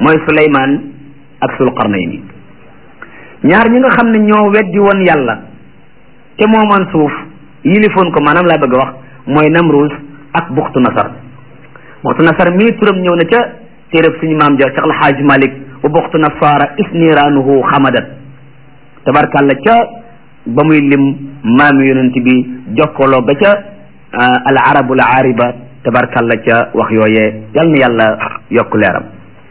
mooy suleymaan ak sul qarnayni ñaar ñi nga xam ne ñoo weddi woon yàlla te moomoon suuf yilifoon ko maanaam laa bëgg a wax mooy namruus ak buxtu nasar buxtu nasar mii turam ñëw na ca téereb suñu maam ja Cheikh Alhaaj Malik wa buxtu nasara isniraanuhu xamadat tabarkàlla ca ba muy lim maami yonent bi jokkaloo ba ca al arabul aariba tabarkàlla ca wax yooyee yal na yàlla yokk leeram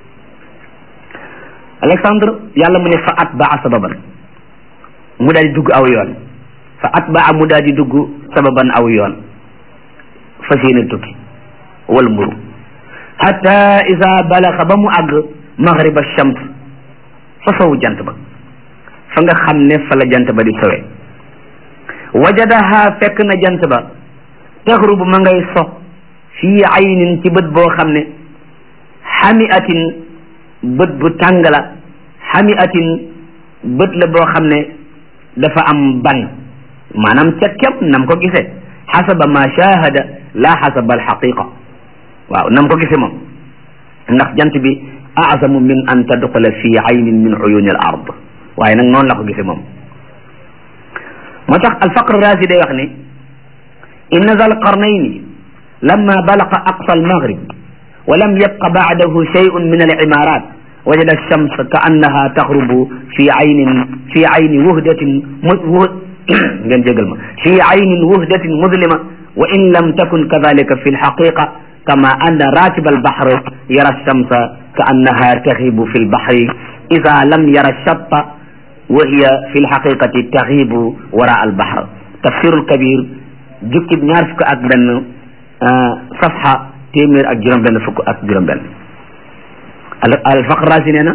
Alexandre yàlla mu ne fa atbaa sababan mu daal di dugg aw yoon fa atbaa mu daal di dugg sababan aw yoon fas yéene tukki wal mburu hatta isa balaxa ba mu àgg maghriba shams fa sowu jant ba fa nga xam ne fa la jant ba di sowe wajadaha fekk na jant ba taxrubu ma ngay so fii aynin ci bët boo xam ne xamiatin bët bu tàng la xamiatin bët la boo xam ne dafa am ban maanaam ca kem nam ko gisee xasaba ma shahada la xasaba alxaqiqa waaw nam ko gisee moom ndax jant bi azamu min an tadxula fi aynin min uyuni al ard waaye nag noonu la ko gisee moom moo tax alfaqr razi day wax ni inna zal qarnayni lamma balaqa aqsa almaghrib wa lam yabqa ba'dahu shay'un min al-imarat wajada ash-shams ka'annaha taghrubu fi aynin fi ayni wuhdatin ngeen jégal ma fi aynin wuhdatin muzlima wa in lam takun kadhalika fi al-haqiqa kama anna rakib al-bahr yara ash-shamsa ka'annaha taghibu fi al-bahri idha lam yara ash-shatta wa hiya fi al-haqiqati taghibu wara al-bahr tafsir al-kabir jukkib ñaar fukk ak benn safha téeméer ak juróom benn fukk ak juróom benn alfaqraasi nee na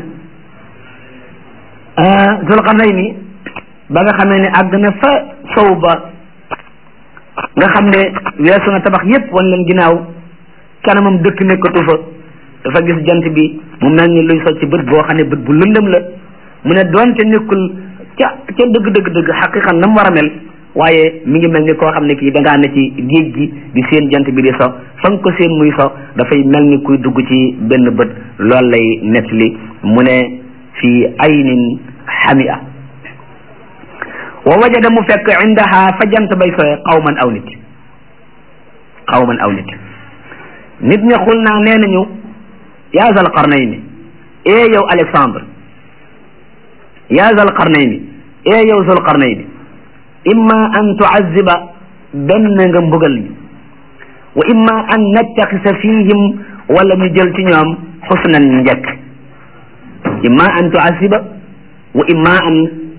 zulqarnayni ba nga xamee ne àgg na fa sow ba nga xam ne weesu na tabax yépp wan leen ginnaaw kanamam dëkk nekkatu fa dafa gis jant bi mu mel ni luy so ci bët boo xam ne bët bu lëndëm la mu ne doonte nekkul ca ca dëgg dëgg dëgg xaqiqan na mu war a mel waaye mi ngi mel ni koo xam ne kii da ngaa ne ci géej gi di seen jant bi di so fa nga ko seen muy so dafay mel ni kuy dugg ci benn bët loolu lay nettali mu ne fii aynin xamia wa wajada mu fekk indaha fa jant bay soye qawman aw nit qawman aw nit nit ña xul naa nee nañu yaa zal qarnayni ee yow Alexandre yaa zal qarnayni ee yow zal qarnayni imma an tuaziba benn nga mbugal ñu wa imma an nattaxisa fihim wala ñu jël ci ñoom xusnan njëkk imma an tuaziba wa imma an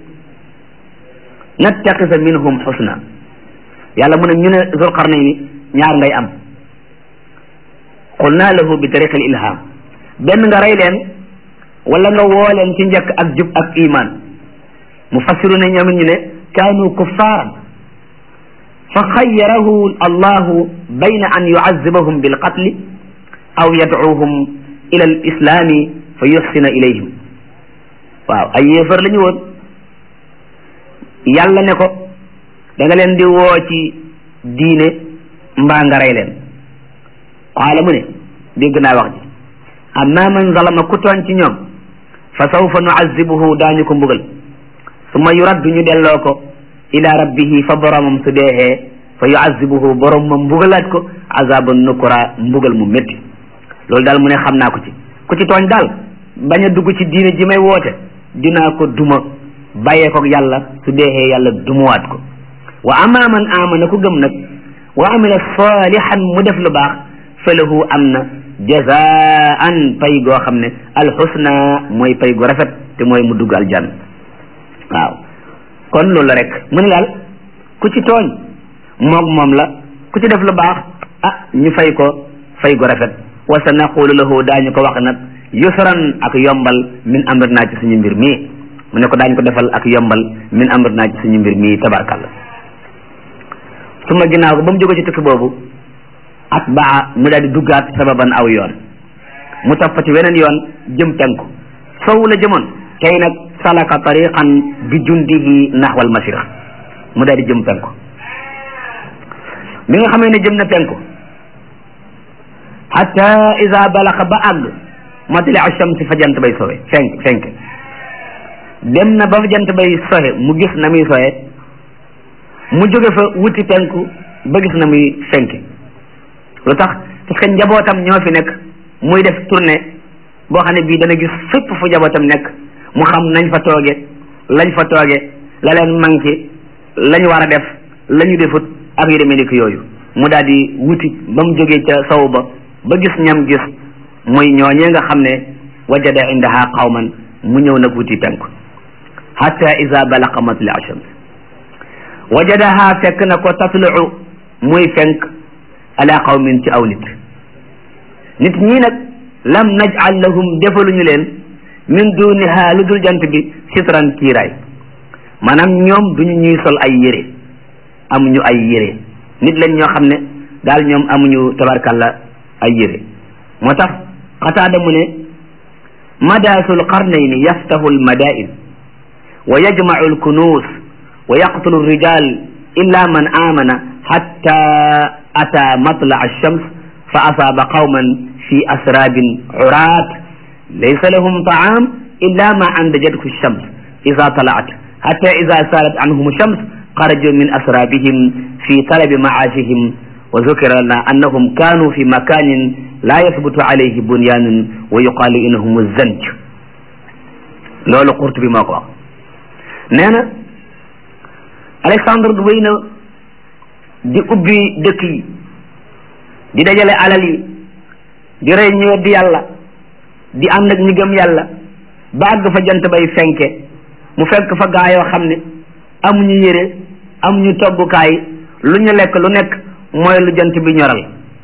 nattaxisa minhum xusna yàlla mu ne ñu ne zulqarnayni ñaar ngay am qulna lahu bi tariqi al ilham benn nga rey leen wala nga woo leen ci njëkk ak jub ak iman mufassiru ne ñoom ñu ne kaanu kuffaaran fa xayyarahu allahu bayna an yuazibahum bilqatli aw yadcuuhum ila alislami fa yuxsina ilayhim waaw ay yéefar la ñu woon yàlla ne ko da nga leen di woo ci diine mbaa nga rey leen qaala mu ne dégg naa wax ji amma man zalama ku tooñ ci ñoom fa sawfa nuazibuhu daañu ko mbugal summa yuraddu ñu delloo ko ila rabbihi fa boromam su deexee fa yuazibuhu borom ma mbugalaat ko azaban nukura mbugal mu métti loolu daal mu ne xam naa ko ci ku ci tooñ daal bañ a dugg ci diine ji may woote dinaa ko duma bàyyee ko yàlla su deexee yàlla dumuwaat ko wa ama man amana ku gëm nag wa amila salihan mu def lu baax fa lahu am na jazaan pay goo xam ne alxusna mooy pay gu rafet te mooy mu dugg aljanna waaw kon loolu la rek mu ne daal ku ci tooñ moog moom la ku ci def lu baax ah ñu fay ko fay gu rafet wa sa naqulu lahu daañu ko wax nag yusran ak yombal min amr naa ci suñu mbir mii mu ne ko daañu ko defal ak yombal min amr naa ci suñu mbir mii tabarkalla su ma ginnaaw ko ba mu jóge ci tukki boobu at baa mu daal di duggaat sababan aw yoon mu topp ci weneen yoon jëm penku sow la jëmoon tey nag salaka tariqan bi jundihi naxwal mashriq mu daal di jëm penku bi nga xamee ne jëm na penku hatta ida balaxa ba àgg matali ash-shams fa jant bay sowe fenk fenk dem na ba fa jant bay sowe mu gis na muy sowe mu jóge fa wuti penku ba gis na muy fenk lu tax parce que njabootam ñoo fi nekk muy def tournée boo xam ne bii dana gis fépp fu njabootam nekk mu xam nañ fa tooge lañ fa tooge la leen manqué lañ war a def la ñu defut ak yu demee ni ki yooyu mu daal di wuti ba mu jógee ca saw ba ba gis ñam gis muy ñooñee nga xam ne wajada indaha qawman mu ñëw nag wuti penku hatta ida balaqa matli ashams wajadaha fekk na ko tatlucu muy fenk ala qawmin ci aw nit nit ñii nag lam naj'al lahum defaluñu leen min duniha lu dul jant bi sitran kiiraay maanaam ñoom duñu ñuy sol ay yére amuñu ay yére nit lañ ñoo xam ne daal ñoom amuñu tabarkalla ay yére moo tax xataada mu ne madaasul qarnayni yaftahu almadain wa yajmacu alkunuus wa yaqtulu alrijal illa man amana hatta ata matla alshams fa asaaba qawman fi asraabin curaat laysa lahum taam illa ma andajathu alshams ida talaat hatta ida saalat anhum alshams xaraju min asraabihim fi talabi macaashihim wa zukira lana annahum kaanu fi makanin laa yasbutu alayhi bunyaanun wa yuqaalu innahum zanj loolu Qurtubi moo ko wax nee na Alexandre wéy na di ubbi dëkk yi di dajale alal yi di rey ñu weddi yàlla di ànd ak ñi gëm yàlla ba àgg fa jant bay fenke mu fekk fa gaa yoo xam ne amuñu yére amuñu toggukaay lu ñu lekk lu nekk mooy lu jant bi ñoral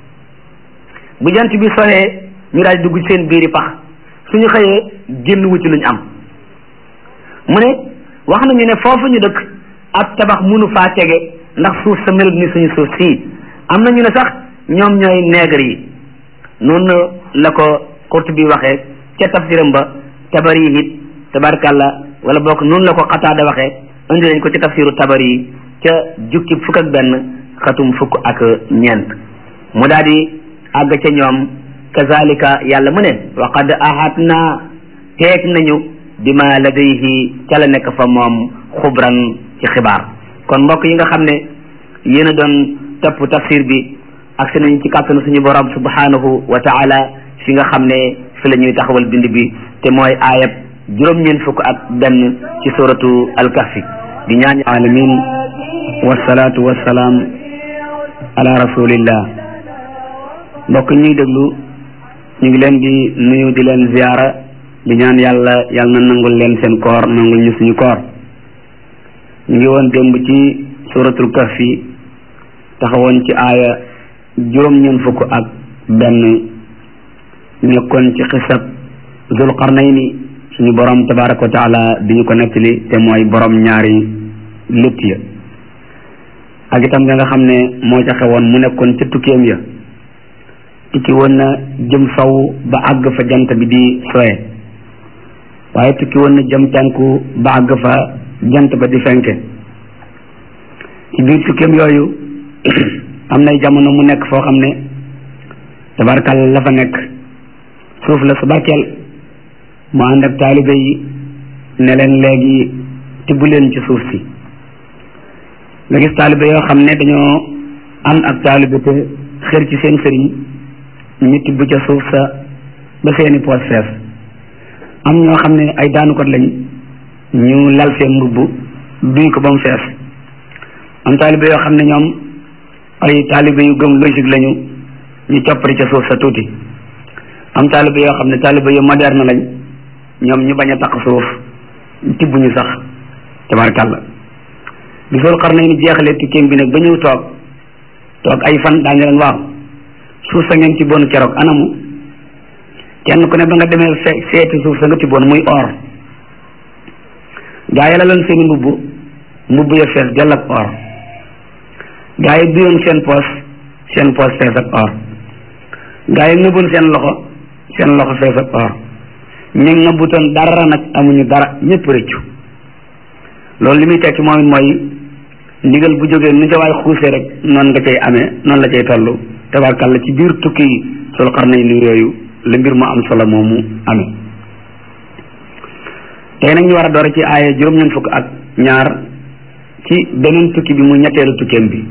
bu jant bi soxee ñu daal dugg seen biiri pax suñu xëyee génn wu ci luñ am mu ne wax nañu ne foofu ñu dëkk ab tabax mënu faa tege ndax suuf sa melut ni suñu suuf sii am na ñu ne sax ñoom ñooy nègre yi noonu la ko Qurtubi waxee ca tafsiram ba tabari it tabarkàlla wala bokk noonu la ko Qataada waxee indi nañ ko ca tafsiru tabari yi ca jukki fukk ak benn xatum fukk ak ñeent mu daal di àgg ca ñoom kazalika yàlla mu ne wa qad ahatna teeg nañu bima ladayhi ca la nekk fa moom xubran ci xibaar kon mbokk yi nga xam ne yéen a doon topp tafsir bi ak si nañ ci kàttanu suñu borom subhanahu wa taala fi nga xam ne fi la ñuy taxawal bind bi te mooy aayab juróom-ñeent fukk ak benn ci suratu alkahfi di ñaan alamin wasalaatu wasalaam ala rasulillah mbokk ñuy déglu ñu ngi leen di nuyu di leen ziyaara di ñaan yàlla yàlla na nangul leen seen koor nangul ñu suñu koor ñu ngi woon démb ci suratul kahfi taxawoon ci aaya juróom-ñeent fukk ak benn nekkoon ci xisab zul qarnayni suñu borom tabaraka wa taala di ñu ko nettali te mooy borom ñaari létt ya ak itam nga nga xam ne moo ca xewoon mu nekkoon ca tukkeem ya tukki woon na jëm saw ba àgg fa jant bi di soye waaye tukki woon na jëm penku ba àgg fa jant ba di fenke ci biir tukkeem yooyu am nay jamono mu nekk foo xam ne tabarkal la fa nekk suuf la su barkeel mu ànd ak taalibe yi ne leen léegi tibb leen ci suuf si nga gis taalibe yoo xam ne dañoo am ak taalibe te xër ci seen sëriñ ñu tibb ca suuf sa ba seeni poos fees am ñoo xam ne ay daanukat lañ ñu lal seen mbubb duy ko ba mu fees am taalibe yoo xam ne ñoom ay taalibe yu gëm logique lañu ñu coppari ca suuf sa tuuti am taalibe yoo xam ne taalibe yu moderne lañ ñoom ñu bañ a taq suuf tibb ñu sax tabarkàlla bi Zul Qarnayni jeexalee tukkeem bi nag ba ñëw toog toog ay fan daañu leen waaw suuf sa ngeen tibboon keroog anamu kenn ku ne ba nga demee fe seeti suuf sa nga tibboon muy or gaa yi la leen seeni mbubb mbubb ya fees dell ak or gaa yi duyoon seen poos seen poos fees ak or gaa yi nëbboon seen loxo seen loxo fees ak or ñu nëbbutoon dara nag amuñu dara ñëpp rëccu loolu li muy tekki moom it mooy ndigal bu jógee nu ca waay xuusee rek noonu nga cay amee noonu la cay toll tabarkàlla ci biir tukki sul xarnay ni yooyu la mbir mu am solo moomu amee tey nag ñu war a door ci aaya juróom-ñeent fukk ak ñaar ci beneen tukki bi mu ñetteelu tukkeem bi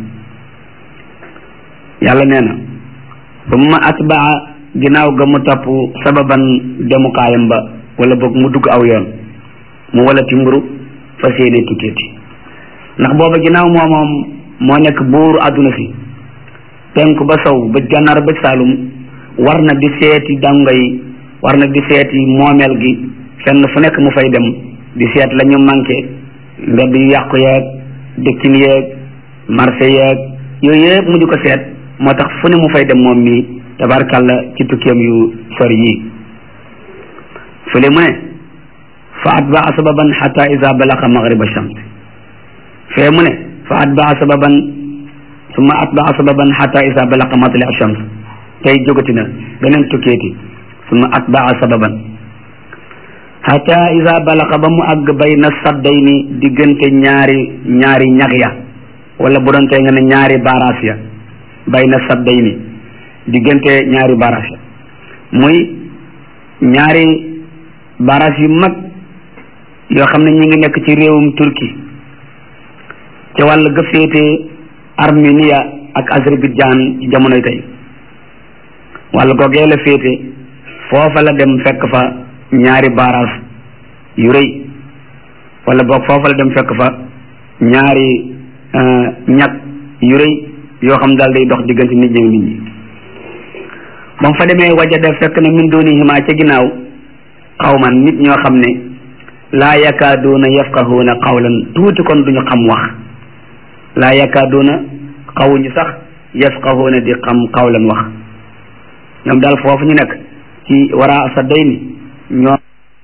yàlla nee na summa atbaa ginnaaw ga mu topp sababan demukaayam ba wala boog mu dugg aw yoon mu wala ti mburu fas yéene tukkeeti ndax booba ginnaaw moomoom moo nekk buuru àdduna si penku ba sow ba gànnaar ba saalum war na di seeti dàngo yi war na di seeti moomeel gi fenn fu nekk mu fay dem di seet la ñu manqué mbedd yu yàqu yeeg dëkkin yeeg marché yeeg yooyu yëpp mu di ko seet moo tax fu ne mu fay dem moom mii tabarkàlla ci tukkeem yu sori yii fële mu ne fa atbaa sababan xata ida balaqa magriba shams fee mu ne fa atbaa sababan summa atbaa sababan xata ida balaqa matli shams tey jógati na beneen tukkeeti summa atbaa sababan xata ida balaqa ba mu àgg bayna saddayni diggante ñaari ñaari ñax ya wala bu doon tey nga ne ñaari baaraas ya bayna saddayni diggante ñaari baaraas ya muy ñaari baaraas yu mag yoo xam ne ñu ngi nekk ci réewum turki ca wàll ga féete armenia ak azerbaïdjan ci jamonoy tey wàll googee la féete foofa la dem fekk fa ñaari baaraas yu rëy wala boog foofa la dem fekk fa ñaari ñag yu rëy yoo xam daal day dox diggante nit ñi nit ñi ba mu fa demee wajada fekk na min dunihima ca ginnaaw xawman nit ñoo xam ne laa yakaaduuna yafqahuuna qawlan tuuti kon duñu xam wax laa yakaaduuna xawuñu sax yafqahuuna di xam qawlan wax ñoom daal foofu ñu nekk ci waraa sa day ni ñoom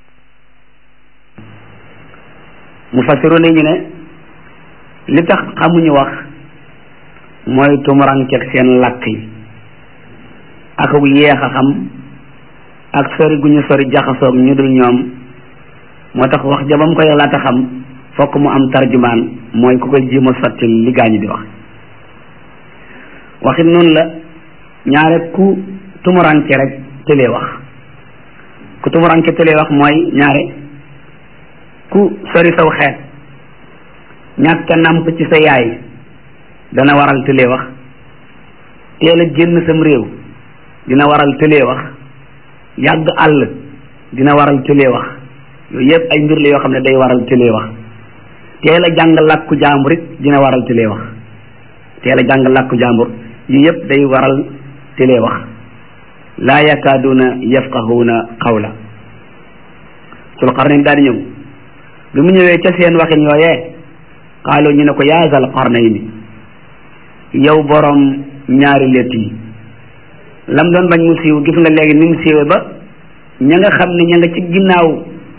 mufassiru ne ñu ne li tax xamuñu wax mooy tumurankeeg seen làkk yi ak yeex a xam ak sori gu ñu sori jaxasoog ñu dul ñoom moo tax wax ja ba mu koy laata xam fokk mu am tarjumaan mooy ku koy jéem a sotti li gaañu di wax waxit noonu la ñaare ku tumuranke rek tëlee wax ku tumuranke tëlee wax mooy ñaare ku sori saw xeet ñàkk a nàmp ci sa yaay dana waral tëlee wax teel a génn sam réew dina waral tëlee wax yàgg àll dina waral tëlee wax yooyu yëpp ay mbir la yoo xam ne day waral tëlee wax teel a jàng làkku jàmbur it dina waral tëlee wax teel a jàng làkku jàmbur yu yëpp day waral tëlee wax laa yakaaduuna yafqahuuna qawla sul qarnayn daal di ñëw bi mu ñëwee ca seen waxin yooyee xaaloo ñu ne ko yaa zal qarnayni yow borom ñaari létt yi lam doon bañ mu siiw gis nga léegi ni mu siiwee ba ña nga xam ne ña nga ci ginnaaw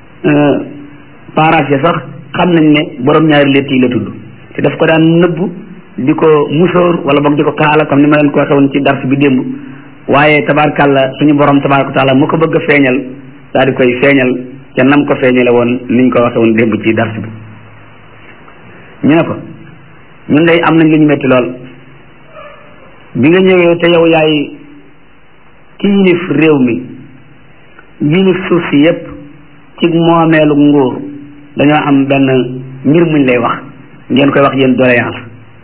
paraas ya sax xam nañ ne borom ñaari létt yi la tudd te daf ko daan nëbb di ko musóor wala boog di ko kaala comme ni ma leen ko waxee woon ci dars bi démb waaye tabaarkàlla suñu borom tabaaraka taala mu ko bëgg a feeñal daal di koy feeñal ca nam ko feeñale woon niñ ko waxee woon démb ci dars bi ñu ne ko ñun day am nañ lu ñu metti lool bi nga ñëwee te yow yaay ki yilif réew mi yilif suuf si yépp ci moomeelu nguur dañoo am benn mbir muñ lay wax ngeen koy wax yéen doléance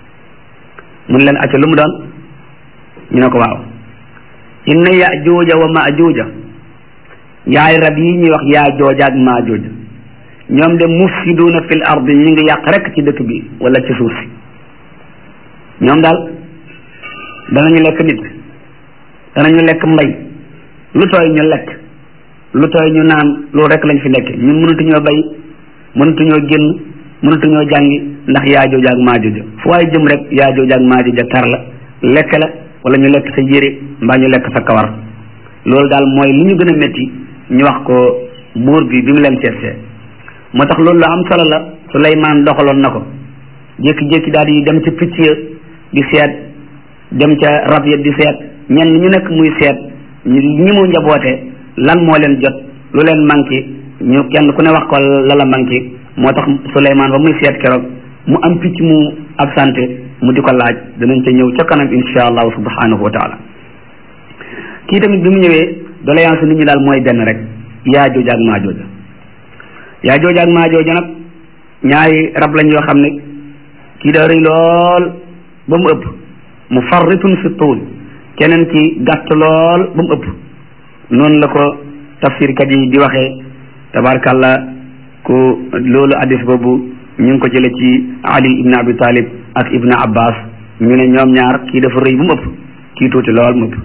mun leen acca lu mu doon ñu ne ko waaw inna yajuuja wa majuuja yaay rab yi ñuy wax yaa jooja ak maa jooja ñoom de mufsiduuna fil ardi ñu ngi yàq rek ci dëkk bi wala ci suuf si ñoom daal danañu lekk nit danañu lekk mbay lu tooy ñu lekk lu tooy ñu naan loolu rek lañ fi nekk ñun mënatuñoo bay mënatuñoo génn mënatuñoo jàngi ndax yaa jooja ak maa jooja fu waaye jëm rek yaa jooja ak maa jooja tar la lekk la wala ñu lekk sa yére mbaa ñu lekk sa kawar loolu daal mooy li ñu gën a métti ñu wax ko buur bi bi mu leen seetsee moo tax loolu lu am solo la Suleymaan doxaloon na ko jékki-jékki daal di dem ca picc ya di seet dem ca rab ya di seet ñenn ñu nekk muy seet ñi mu njaboote lan moo leen jot lu leen manqué ñu kenn ku ne wax ko la la manqué moo tax Suleymaan ba muy seet keroog mu am picc mu absenté mu di ko laaj danañ ca ñëw ca kanam insha allahu subhanahu wa taala kii tamit bi mu ñëwee doléance nit ñi daal mooy benn rek yaa jooja ak maa jooja yaa jooja ak maa jooja nag ñaari rab lañ yoo xam ne kii daa rëy lool ba mu ëpp mu farritun fi tuul keneen ki gàtt lool ba mu ëpp noonu la ko tafsirkat yi di waxee tabarkàllah ku loolu addis boobu ñu ngi ko jële ci ali ibn abi talib ak ibn abbas ñu ne ñoom ñaar kii dafa rëy bu mu ëpp kii tuuti lool mu ëpp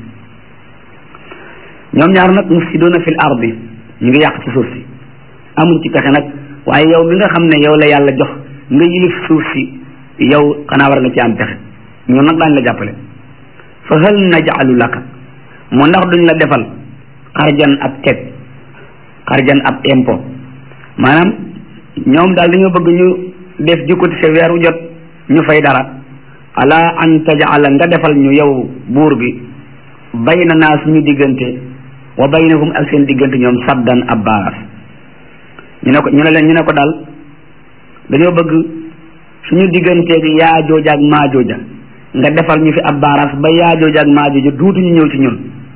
ñoom ñaar nag mufsiduna fil ardi ñu ngi yàq ci suuf si amuñ ci pexe nag waaye yow mi nga xam ne yow la yàlla jox nga yilif suuf si yow xanaa war nga ci am pexe ñun nag daañ la jàppale fa hal naj'alu laka mu ndax duñ la defal xarjan ab teg xarjan ab impôt maanaam ñoom daal dañoo bëgg ñu def jukkati sa weeru jot ñu fay dara ala an taj'ala nga defal ñu yow buur bi bayna naa suñu diggante wa baynahum ak seen diggante ñoom saddan ab baas ñu ne ko ñu ne leen ñu ne ko daal dañoo bëgg suñu digganteeg yaa jooja ak maa jooja nga defal ñu fi ab baaraas ba yaa jooja ak maa jooja duutuñu ñëw ci ñun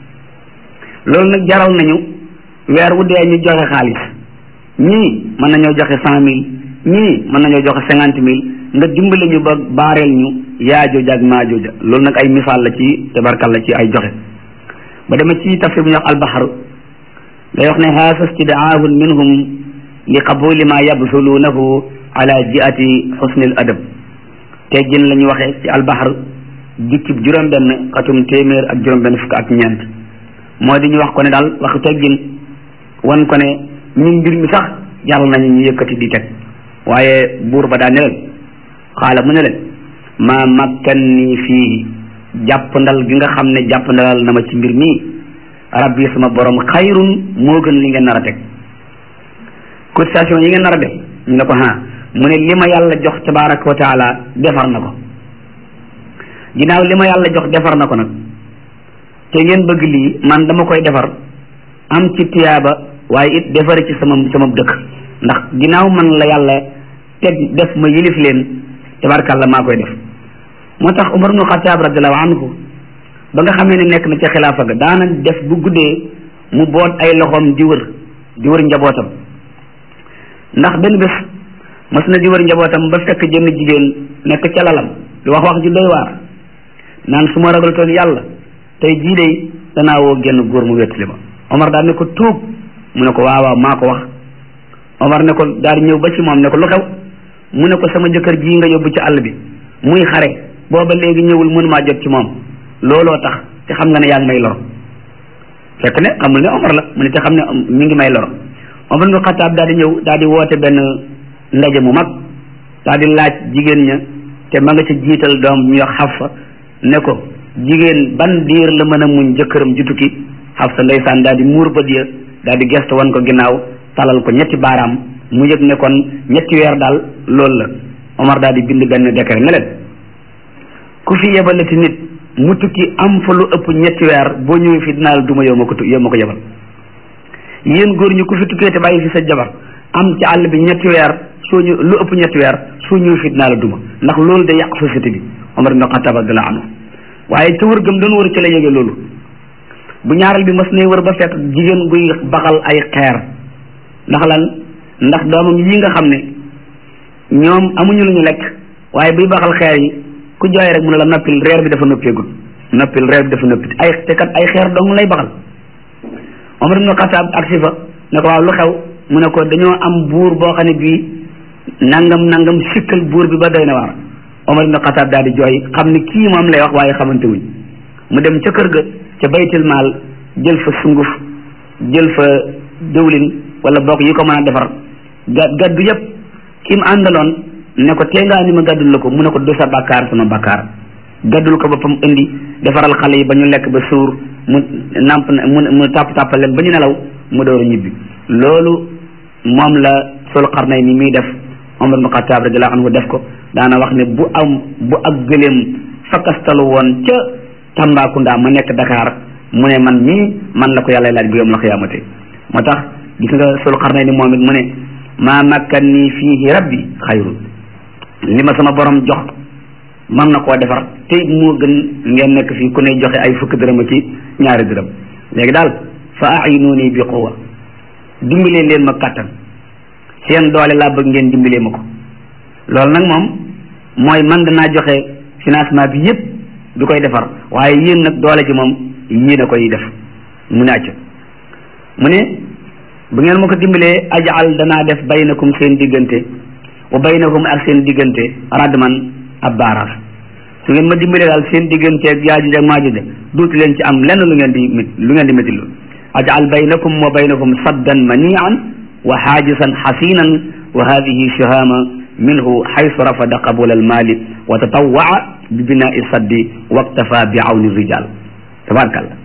loolu nag jaral nañu weer wu dee ñu joxe xaalis ñii mën nañoo joxe cent mille ñii mën nañoo joxe cinquante mille nga dimbali ñu ba baareel ñu yaa jooja ak maa jooja loolu nag ay misaal la ci tabarkal la ci ay joxe ba dema ci tafsir bu ñuy wax albaxar day wax ne haasa istidaahun minhum li qabuli ma yabsuluunahu ala jiati xusnil adab teggin la ñu waxee ci albaxar jukkib juróom benn xatum téeméer ak juróom benn fukk ak ñeent moo di ñu wax ko ne daal wax teggin wan ko ne ñun mbir mi sax jaral nañu ñu yëkkati di teg waaye buur ba daa ne leen xaala mu ne leen ma makkanni fii jàpp ndal gi nga xam ne jàpp ndalal na ma ci mbir mii rabbi sama borom xayrun moo gën li ngeen nar a teg cotisation yi ngeen nar a def ñu ne ko ha mu ne li ma yàlla jox tabaraka wa taala defar na ko ginnaaw li ma yàlla jox defar na ko nag te ngeen bëgg lii man dama koy defar am ci tiyaaba waaye it defari ci sama sama dëkk ndax ginnaaw man la yàlla teg def ma yilif leen tabarakàlla maa koy def moo tax Umar ibnu Xataab radiallahu anhu ba nga xamee ne nekk na ca xilaafa ga daana def bu guddee mu boot ay loxoom di wër di wër njabootam ndax benn bés mas na di wër njabootam ba fekk jënn jigéen nekk ca lalam lu wax wax ji doy waar naan su ma ragaltoon yàlla tey jii de danaa woo genn góor mu wettali ma Omar daal ne ko tuub mu ne ko waaw waaw maa ko wax Omar ne ko daal di ñëw ba ci moom ne ko lu xew mu ne ko sama jëkkër jii nga yóbbu ci àll bi muy xare booba léegi ñëwul mënumaa jot ci moom looloo tax te xam nga ne yaa ngi may lor fekk ne xamul ne Omar la mu ne te xam ne mi ngi may lor Omar ibn Xataab daal di ñëw daal di woote benn ndaje mu mag daal di laaj jigéen ña te ma nga ca jiital doom ñu wax Xafsa ne ko jigéen ban diir la mën a muñ jëkkëram ju tukki Xafsa ndeysaan daal di muur bët ya daal di gestu wan ko ginnaaw talal ko ñetti baaraam mu yëg ne kon ñetti weer daal loolu la Omar daal di bind benn décret ne leen ku fi yebalati nit mu tukki am fa lu ëpp ñetti weer boo ñëwee fi dinaa la duma yow ma ko yow ma ko yebal yéen góor ñi ku fi tukkee te bàyyi fi sa jabar am ci àll bi ñetti weer soo ñu lu ëpp ñetti weer soo ñëwee fi dinaa la duma ndax loolu day yàq société bi Omar ibn Khattab radiyallahu anhu waaye ca wër gëm doon wër ci la yëge loolu bu ñaareel bi mas nay wër ba fekk jigéen guy baxal ay xeer ndax lan ndax doomam yi nga xam ne ñoom amuñu lu ñu lekk waaye buy baxal xeer yi ku jooy rek mu ne la noppil reer bi dafa noppeegul noppil reer bi dafa noppi ay te kat ay xeer dong lay baxal Omar ibn Khattab ak si fa ne ko waaw lu xew mu ne ko dañoo am buur boo xam ne bii nangam nangam sikkal buur bi ba doy na waar Omar ibn Khattab daal di jooy xam ni kii moom lay wax waaye xamante wuñ mu dem ca kër ga ca baytil maal jël fa sunguf jël fa dëwlin wala bokk yi ko mën a defar ga gaddu yëpp ki mu àndaloon ne ko tee ngaa ni ma gaddul la ko mu ne ko du sa bakkaar sama bakkaar gaddul ko boppam indi defaral xale yi ba ñu lekk ba suur mu namp mu mu tàpp tàppal leen ba ñu nelaw mu door a ñibbi loolu moom la sul xarnay ni muy def Omar ibn Khattab radiyallahu anhu def ko daana wax ne bu am bu ak gëléem fakkastalu woon ca Tambacounda ma nekk Dakar mu ne man mii man la ko yàlla laaj bu yom la xiyaamate moo tax gis nga sul xarnay ni moom it mu ne maa makkan nii fiihi rabbi xayrun li ma sama borom jox man na koo defar te moo gën ngeen nekk fii ku ne joxe ay fukki dërëm ci ñaari dërëm léegi daal fa a'inuuni bi quwa dimbalee leen ma kattan seen doole laa bëgg ngeen dimbalee ma ko loolu nag moom mooy man danaa joxe financement bi yépp du koy defar waaye yéen nag doole ji moom yéen a koy def mu ne acc mu ne bu ngeen ma ko dimbalee ajal danaa def baynakum seen diggante wa baynahum ak seen diggante radman ab baaraas su ngeen ma dimbalee daal seen diggante ak yaajuj ak maajuj duutu leen ci am lenn lu ngeen di mit lu ngeen di métti lu ajal baynakum wa baynahum saddan manian wa xaajisan xasinan wa hadihi shahama minhu xaysu rafada qabula almaali wa tatawaa bi binai saddi waktafa bi awni rijal tabarakallah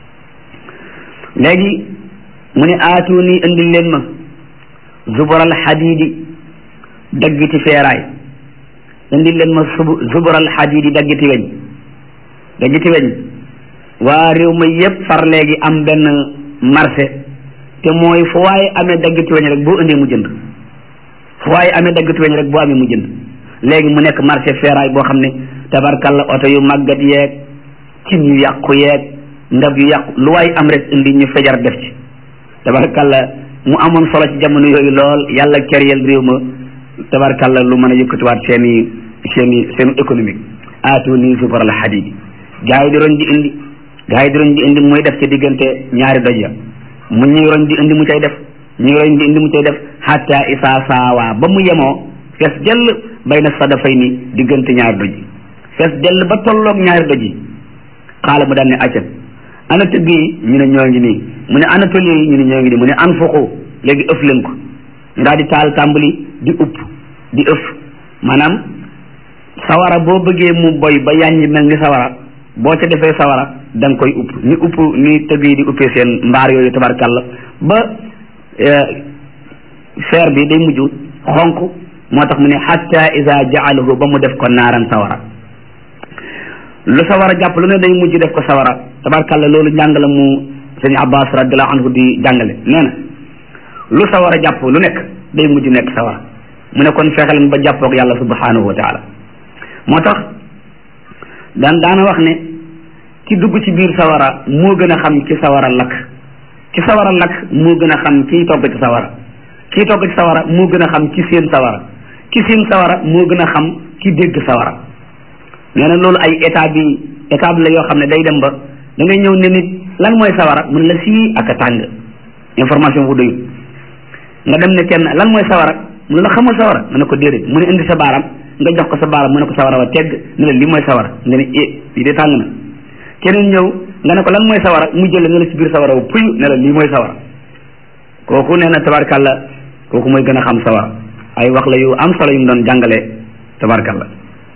léegi mu ne aatuni indil leen ma zubaral xadiidi daggiti feeraay indil leen ma sub zubaral xadiidi daggiti weñ daggiti weñ waa réew ma yépp far léegi am benn marché te mooy fu waaye amee daggiti weñ rek boo indee mu jënd fu waaye amee daggiti weñ rek boo amee mu jënd léegi mu nekk marché feeraay boo xam ne tabarkalla oto yu màggat yeeg cin yu yàqu yeeg ndab yu yàqu lu waay am rek indi ñu fejar def ci tabarkalla mu amoon solo ci jamono yooyu lool yàlla keryel réew ma tabarkalla lu mën a yëkkatiwaat seen i seen i seen économique aatu nii sufaral xadidi gaa yi di roñ di indi gaa yi di roñ di indi muy def ci diggante ñaari doj ya mu ñuy roñ di indi mu cay def ñuy roñ di indi mu cay def hatta isaa saawaa ba mu yemoo fees jëll bay na sadafay ni diggante ñaari doj yi fees jëll ba tolloog ñaari doj yi xaala mu daan ne accan ana tëgg yi ñu ne ñoo ngi nii mu ne ana tol yi ñu ne ñoo ngi nii mu ne an fuqu léegi ëf leen ko ñu daal di taal tàmbali di upp di ëf maanaam sawara boo bëggee mu boy ba yàññi mel ni sawara boo ca defee sawara da nga koy upp ni upp ni tëgg yi di uppee seen mbaar yooyu tabarkalla ba fer bi day mujj xonq moo tax mu ne hatta iza jaalahu ba mu def ko naaran sawara lu sawara jàpp lu ne day mujj def ko sawara tabarkalla loolu njàng la mu sëñ abbas radiallahu anhu di jàngale nee na lu sawara jàpp lu nekk day mujj nekk sawara mu ne kon fexeel ba jàppoog yàlla subhanahu wa taala moo tax daan daana wax ne ki dugg ci biir sawara moo gën a xam ci sawara lakk ci sawara lakk moo gën a xam kiy togg ci sawara kii togg ci sawara moo gën a xam ci seen sawara ki seen sawara moo gën a xam ki dégg sawara nee na loolu ay état bi étape la yoo xam ne day dem ba da ngay ñëw ne nit lan mooy sawara mun la sii ak a tàng information bu doyul nga dem ne kenn lan mooy sawara mun la xamal sawara nga ne ko déedéet mu ne indi sa baaram nga jox ko sa baaram mu ne ko sawara wa tegg ne la lii mooy sawara nga ne eh lii de tàng na keneen ñëw nga ne ko lan mooy sawara mu jël ne la ci biir sawara wa puy ne la lii mooy sawara kooku nee na tabarkalla kooku mooy gën a xam sawara ay wax la yu am solo yu mu doon jàngale tabarkalla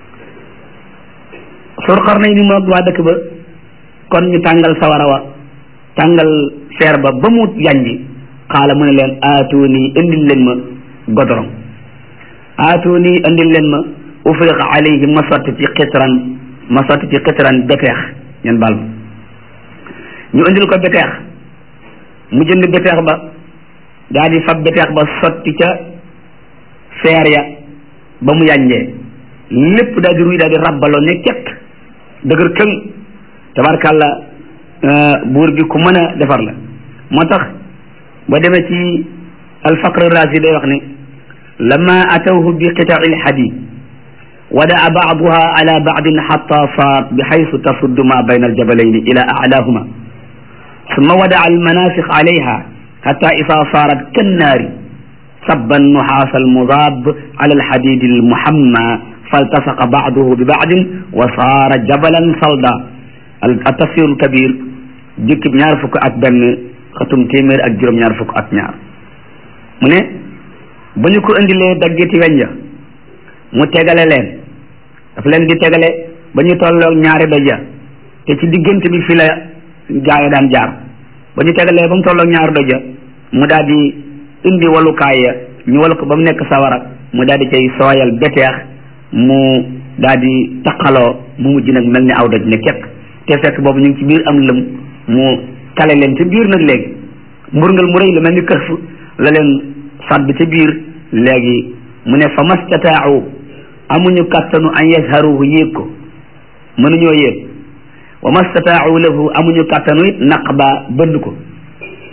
sor xar nañ ni moog waa dëkk ba kon ñu tàngal sawara wa tàngal feer ba ba mu yànji xaala mu ne leen aatuni indil leen ma godoron aatuni indil leen ma ufriq alayhi ma sotti ci xitran ma sotti ci xitran beteex ñen baal ma ñu indil ko beteex mu jënd beteex ba daal di fab beteex ba sotti ca feer ya ba mu yànjee lépp daal di ruy daal di rabbaloo ne cet dëgër këng tabarkàlla buur bi ku mën a defar la moo tax ba demee ci alfaqr razi day wax ne lama atawhu bi qitaai lxadid wadaa baaduha ala baadin xata saat bi xaysu tasuddu ma bayna aljabalayni ila aclaahuma summa wadaa almanafiq alayha xata isa saarat kannaari sabba annuxaas almudaab ala alxadid almuhamma faltasaqa baaduhu bi baadin wa saara jabalan salda al tafsirul kabir jukkib ñaar fukk ak benn xatum téeméer ak juróom-ñaar fukk ak ñaar mu ne ba ñu ko indilee daggiti weñ ya mu tegale leen daf leen di tegale ba ñu tolloog ñaari doj ya te ci diggante bi fi la gaaya daan jaar ba ñu tegalee ba mu tolloog ñaari doj ya mu daal di indi walukaay ya ñu walu ko ba mu nekk sawara mu daal di cay sooyal beteex mu daal di taqaloo mu mujj nag mel ni aw doj ne kekk te fekk boobu ñu ngi ci biir am lëm mu kale leen ca biir nag léegi mburngal mu rëy lu mel ni këf la leen sàdd ca biir léegi mu ne fa mastataau amuñu kattanu an yazharuhu yéeg ko mënuñoo yéeg wa mastataau lahu amuñu kattanu it naqba bënd ko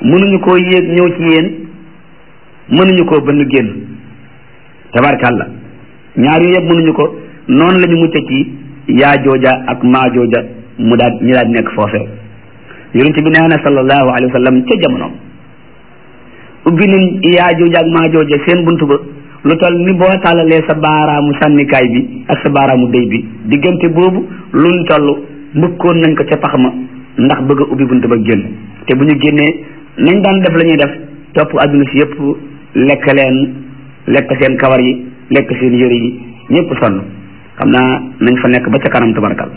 mënuñu koo yéeg ñëw ci yéen mënuñu koo bënn génn tabarkàlla ñaar yu yëpp mënuñu ko noonu la ñu mucc ci yaa jooja ak maa jooja mu daal ñu daal nekk foofee yonent bi nee na sallallahu alayhi wa sallam ca jamonoom ubbi nañ yaa jooja ak maa jooja seen buntu ba lu toll ni boo tàllalee sa baaraamu sànnikaay bi ak sa baaraamu déy bi diggante boobu luñ toll mbëkkoon nañ ko ca pax ma ndax bëgg a ubbi buntu ba génn te bu ñu génnee nañ daan def la ñuy def topp adduna si yëpp lekk leen lekk seen kawar yi lekk seen yëre yi ñëpp sonn xam naa nañ fa nekk ba ca kanam tabarkal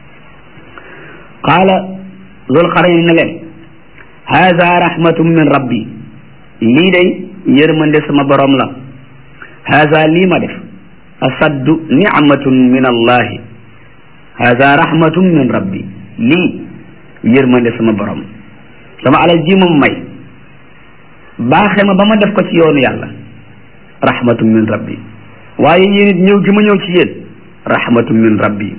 qaala zul xarayn ne leen haada rahmatum min rabbi lii day yërmande sama borom la haada lii ma def asaddu nicmatun min allahi haada rahmatum min rabbi lii yërmande sama borom sama alal ji moom may baaxe ma ba ma def ko ci yoonu yàlla rahmatum min rabbi waaye yéen it ñëw gi ma ñëw ci yéen rahmatum min rabbi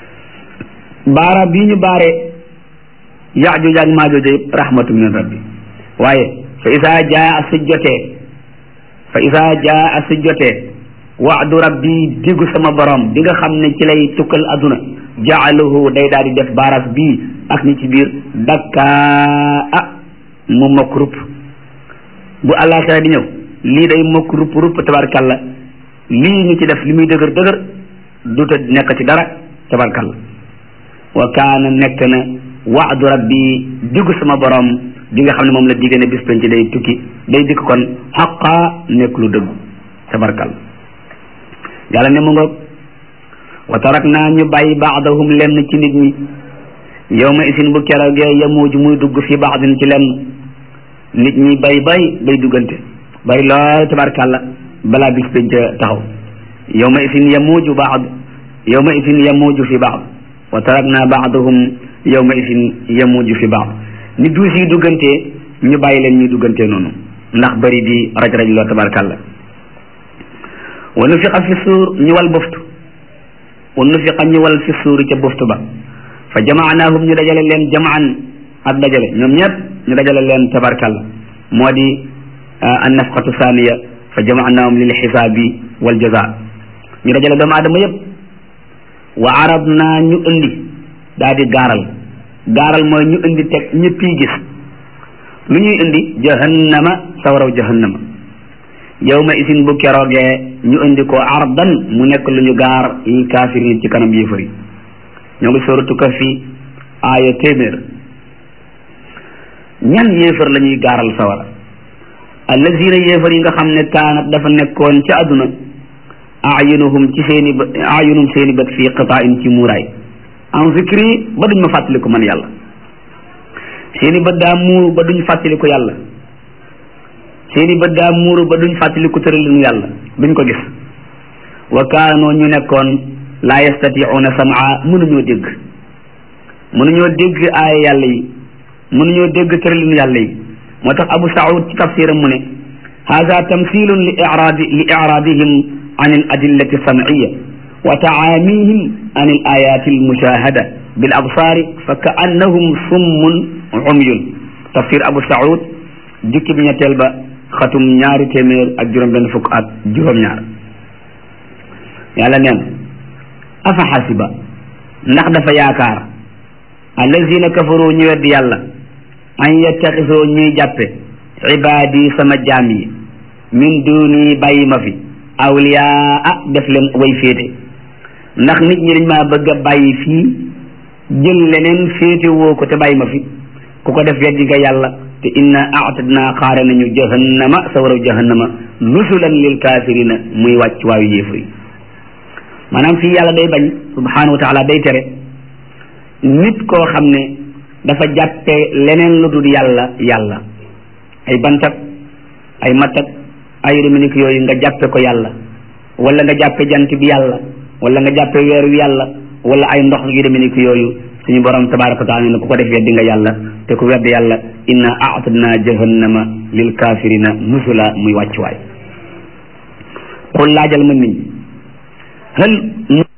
baara bii ñu baare yaajuj ak maajuj yëpp rahmatum min rabbi waaye fa isaa jaa si jotee fa isaa jaa si jotee waadu rabbi diggu sama borom bi nga xam ne ci lay tukkal aduna jaaluhu day daal di def baaras bii ak ñi ci biir dakkaa ah mu mokk rupp bu àllaaxira di ñëw lii day mokk rupp rupp tabarkalla lii ñu ci def li muy dëgër dëgër duta nekk ci dara tabarkalla wa kaana nekk na waadu rabbi diggu sama borom bi nga xam ne moom la digée ne bis penc day tukki day dikk kon xaqaa nekk lu dëggu tabarkalla yàlla ne mu ngoog wa tarak naa ñu bàyyi baadahum lenn ci nit ñi yow ma isin bu keroogee yamuuj muy dugg fi baadin ci lenn nit ñi bay bay bay duggante bari lool tabarkàlla balaa bis penc taxaw yow ma isin yamuuju baad yow ma isin yamuuju fi baad wa tarakna baadahum yow ma isin yamuuju fi baad ni duus yi duggantee ñu bàyyi leen ñu duggantee noonu ndax bari di raj raj loo tabarkàlla wa nufiqa fi suur ñu wal boftu wa nufiqa ñu wal fi suuri ca boftu ba fa jamaanaahum ñu dajale leen jamaan ak dajale ñoom ñëpp ñu dajale leen tabarkalla moo di an nafqatu thaniya fa jamaanaahum lil xisaabi wal jaza ñu dajale doomu aadama yëpp wa arab naa ñu indi daa di gaaral gaaral mooy ñu indi teg ñëpp yi gis lu ñuy indi jahannama sawaraw jahannama yawma isin bu keroogee ñu indi ko ardan mu nekk lu ñu gaar lil kaafirin ci kanam yéefar yi ñoo ngi soratu Kahfi aaya téeméer ñan yéefar la ñuy gaaral sawara allazina yéefar yi nga xam ne kaanat dafa nekkoon ci àdduna ayunuhum ci seeni bët ayunum seeni bët fii qitaain ci muuraay en zikri ba duñ ma fàttaliku man yàlla seeni bët daa muuru ba duñ fàttaliku yàlla seeni bët daa muuru ba duñ fàttaliku tëralinu yàlla duñ ko gis wa kaanoo ñu nekkoon laa yastatiuuna samaa mënuñoo dégg mënuñoo dégg aaya yàlla yi mënuñoo dégg tëralinu yàlla yi moo tax abu saud ci tafsiram mu ne hada tamthilun li iraadi li iraadihim an al adillati samciya wa tacaamihim an al ayati al mushahada bil absaari fa ka annahum summun umyun tafsir abu saud jukki bi ñetteel ba xatum ñaari téeméer ak juróom benn fukk ak juróom-ñaar yàlla neen afa xasiba ndax dafa yaakaar allazina kafaru ñu weddi yàlla an yattaxisoo ñuy jàppe ibaadi sama jaam yi min duni bàyyi ma fi awliyaa def leen way féete ndax nit ñi dañ maa bëgg a bàyyi fii jël leneen féete woo ko te bàyyi ma fi ku ko def weddi nga yàlla te inna aatadna xaare nañu jahannama sawaraw jahannama nusulan lil kaafirina muy wàcc waayu yéefar yi maanaam fii yàlla day bañ subhanahu wa taala day tere nit koo xam ne dafa jàppe leneen lu dul yàlla yàlla ay bantak ay mattak ay dominique yooyu nga jàppe ko yàlla wala nga jàppe jant bi yàlla wala nga jàppe weer wi yàlla wala ay ndox yu dominique yooyu suñu borom tabaraka wa taala ne ku ko def weddi nga yàlla te ku weddi yàlla inna aatadna jahannama lil kafirina nusula muy wàccuwaay qul laajal ma nit ñi hal